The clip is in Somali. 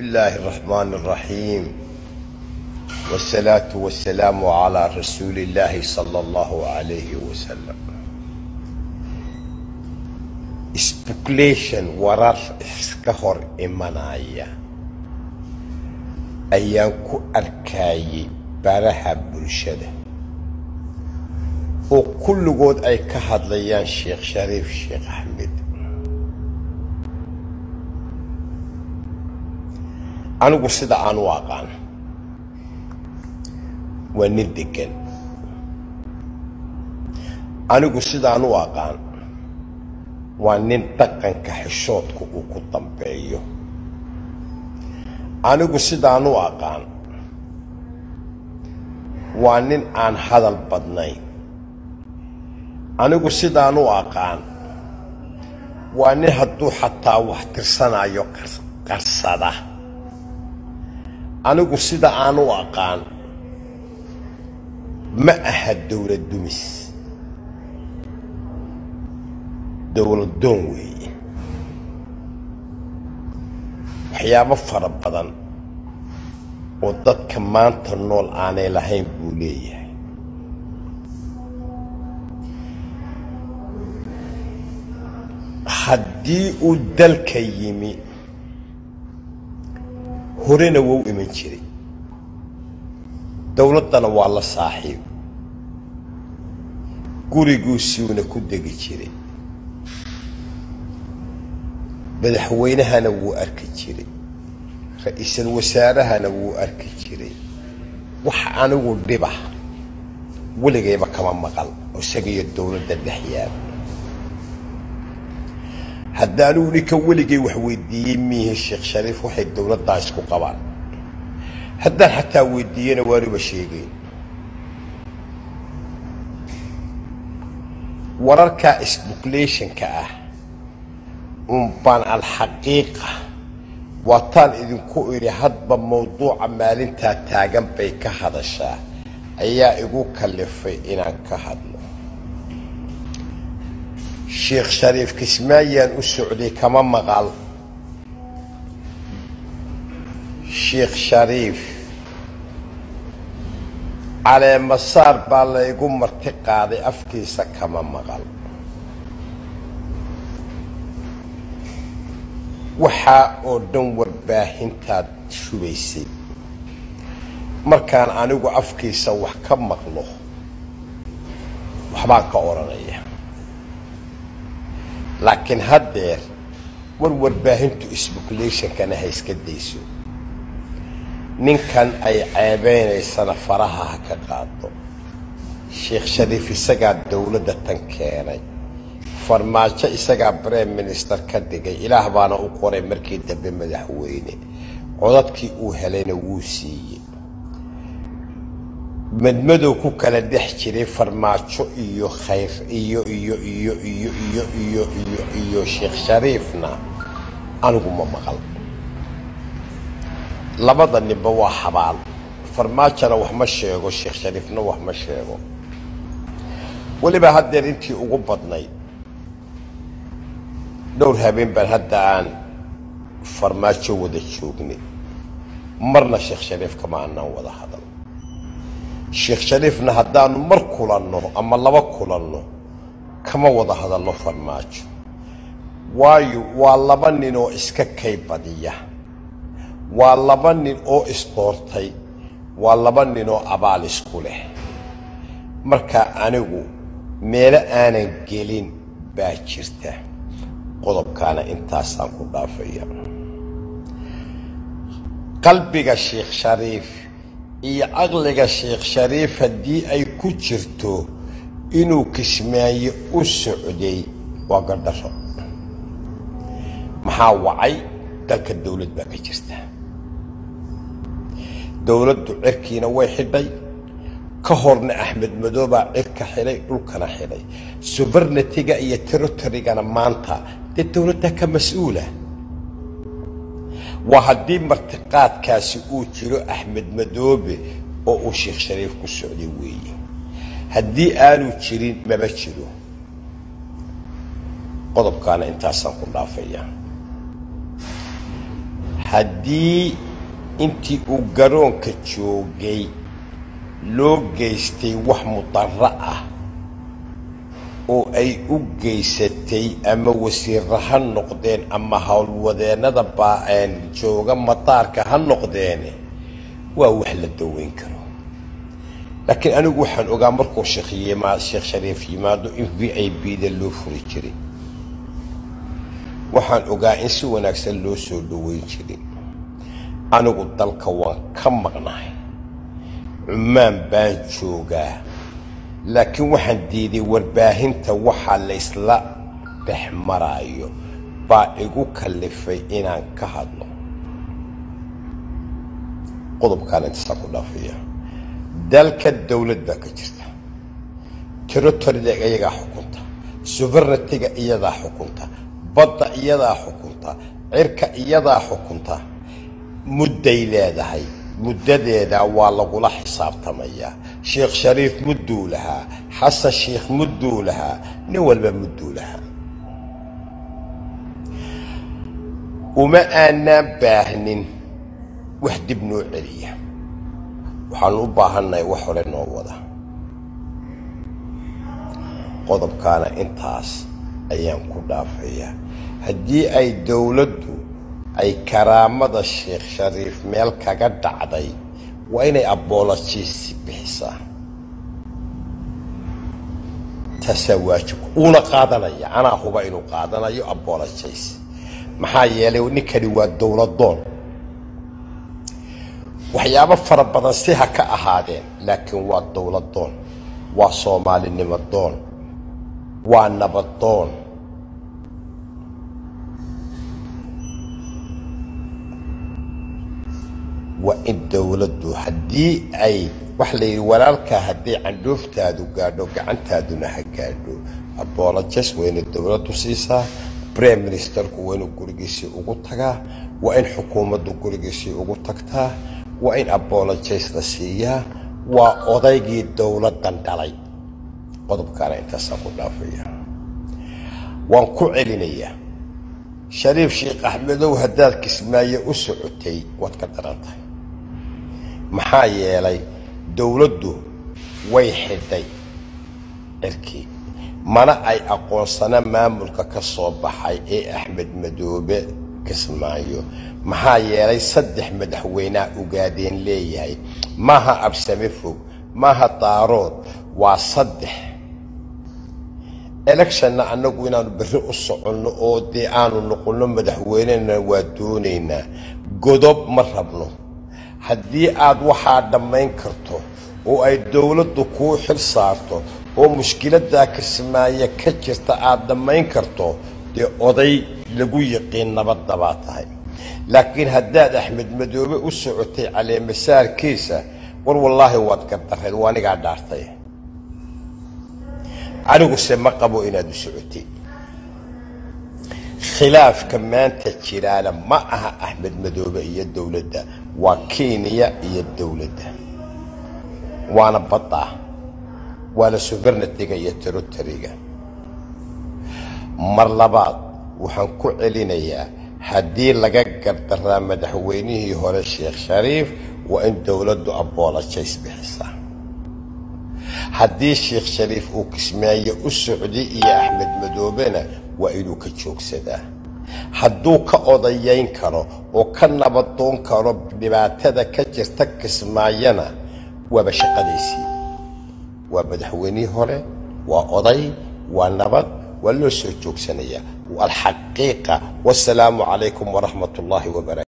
الله الرحمن الرحيم والصلاة والسلام على رسول الله صلى الله عليه وسلم speculation warar iska hor imanaya ayaan ku arkayay baraha bulshada oo kulligood ay ka hadlayaan sheekh shariif sheekh axmed anigu sida aan u aqaan waa nin degan anigu sidaan u aqaan waa nin dhaqanka xishoodka uu ku dambeeyo anigu sidaan u aqaan waa nin aan hadal badnayn anigu sidaan u aqaan waa nin hadduu xataa wax tirsanayo qarsada anigu sida aan u aqaan ma aha dowlad dumis dowladdoon weeye waxyaabo fara badan oo dadka maanta nool aanay lahayn buu leeyahay haddii uu dalka yimi horena wou iman jiray dowladdana waa la saaxiib guriguusiuna ku degi jiray madaxweynahana wuu arki jiray ra-iisul wasaarahana wuu arki jiray wax anigu dhiba weligayba kama maqal oo isagiyo dowladda dhex yaaba haddaanuu ninka weligay wax weydiiyey miihi sheekh shariif waxay dowladdaa isku qabaan haddaan xataa weydiiyena waanuba sheegeyn wararkaa sbukulationka ah unbaan alxaqiiqa waataan idinku idhi hadba mawduuca maalintaa taagan bay ka hadashaa ayaa igu kallifay inaan ka hadlo sheekh shariif kismaayaan u socday kama maqal sheekh shariif caleemasaar baa laygu marti qaaday afkiisa kama maqal waxaa oo dhan warbaahintaad shubaysay markaan anigu afkiisa wax ka maqlo waxbaan ka odhanaya laakiin haddeer war warbaahintu sbukulationkana ha iska dayso ninkan ay ceebeynaysana faraha ha ka qaado sheekh shariif isagaa dowladda tan keenay farmaajo isagaa brime minister ka dhigay ilaah baana u qoray markii dambe madaxweyne codadkii uu helayna wuu siiyey madmadow ku kala dhex jiray farmaajo iyo khayr iyo iyo iyo iyo iyo iyo iyo iyo sheekh shariifna anigu ma maqal labada ninba waa xabaal farmaajona wax ma sheego sheekh shariifna wax ma sheego weliba haddeer intii ugu badnayd dhowr habeen baan hadda aan farmaajo wada joognay marna sheekh shariif kama aanaan wada hadal sheekh shariifna haddaanu mar kulanno ama laba kulanno kama wada hadalno farmaajo waayo waa laba nin oo iska kay badiya waa laba nin oo isdoortay waa laba nin oo abaal isku leh marka anigu meelo aanan gelin baa jirta qodobkaana intaasaan ku dhaafaya qalbiga sheekh shariif iyo caqliga sheekh shariif haddii ay ku jirto inuu kismaayo u socday waa gardharo maxaa wacay dalka dowlad baa ka jirta dowladdu cirkiina way xidhay ka horna axmed madoobaa cirka xidhay dhulkana xidhay subarnatiga iyo territorygana maanta dee dowladda ka mas-uula waa haddii martiqaadkaasi uu jiro axmed madoobe oo uu sheekh shariif ku socday weeye haddii aanu jirin maba jiro qodobkaana intaasaan ku dhaafaya haddii intii uu garoonka joogay loo geystay wax mudarro ah oo ay u geysatay ama wasiirra ha noqdeen ama howlwadeennada baa jooga madaarka ha noqdeene waa wax la daweyn karo laakiin anigu waxaan ogaa markuu sheekh shariif yimaado in v i b da loo furi jiray waxaan ogaa in si wanaagsan loo soo dhaweyn jiray anigu dalka waan ka maqnahay cumaan baan joogaa laakiin waxaan diiday warbaahinta waxaa laysla dhex maraayo baa igu kallifay inaan ka hadlo qodobkaan intasaa ku dhaafaya dalka dawlad baa ka jirta territoriga iyagaa xukunta sovereigntiga iyadaa xukunta badda iyadaa xukunta cirka iyadaa xukunta mudday leedahay muddadeeda waa lagula xisaabtamayaa sheekh shariif mudduu lahaa xasan sheikh mudduu lahaa nin walba mudduu lahaa uma aanaan baahnin wax dib noo celiya waxaanu u baahannahay wax hore noo wada qodobkaana intaas ayaan ku dhaafayaa haddii ay dowladdu ay karaamada sheekh shariif meel kaga dhacday waa inay abolojiisi bixisaa taasaa waajibka uuna qaadanaya anaa huba inuu qaadanayo abolojays maxaa yeelay ninkani waa dowladoon waxyaabo fara badan si ha ka ahaadeen laakiin waa dowladoon waa soomaalinimo doon waa nabadoon waa in dowladdu haddii ay waxa la yidhi walaalkaa hadday candhooftaadu gaadho gacantaaduna ha gaadho abolojes waa inay dowladdu siisaa brime ministerku waa inuu gurigiisii ugu tagaa waa in xukuumaddu gurigiisii ugu tagtaa waa in abolojes la siiyaa waa odaygii dowladdan dhalay qodobkaana intaasaan ku dhaafaya waan ku celinayaa shariif sheekh axmedow haddaad kismaayo u socotay waad ka daran tahay maxaa yeelay dowladdu way xidhay cirkii mana ay aqoonsana maamulka ka soo baxay ee axmed madoobe kismaayo maxaa yeelay saddex madaxweynea ugaadeen leeyahay maaha absame fog maaha daarood waa saddex electionna annagu inaanu berri u soconno oo dee aanu noqonno madaxweynena waa doonaynaa godob ma rabno haddii aad waxaa dhammayn karto oo ay dowladdu kuu xil saarto oo mushkiladdaa kismaayo ka jirta aad dhammayn karto dee oday lagu yiqiin nabadda baa tahay laakiin haddaad axmed madoobe u socotay caleemasaarkiisa war wallaahi waad gardarreed waa anigaa dhaartay aniguse ma qabo inaad u socotay khilaafka maanta jiraana ma aha axmed madoobe iyo dowladda waa kenya iyo dowladda waana badda waana sovereigntiga iyo territoriga mar labaad waxaan ku celinayaa haddii laga gardaraa madaxweynihii hore sheekh shariif waa in dowladdu abolojays bixisaa haddii sheekh shariif uu kismaayo u socday iyo axmed madoobena waa inuu ka joogsadaa hadduu ka odayayn karo oo ka nabadoon karo dhibaatada ka jirta kismaayana waaba shaqadaysii waa madaxweynihii hore waa oday waa nabad waa loo soo joogsanayaa alxaqiiqa wasalaamu calaykum waraxmat ullaahi wabarakatu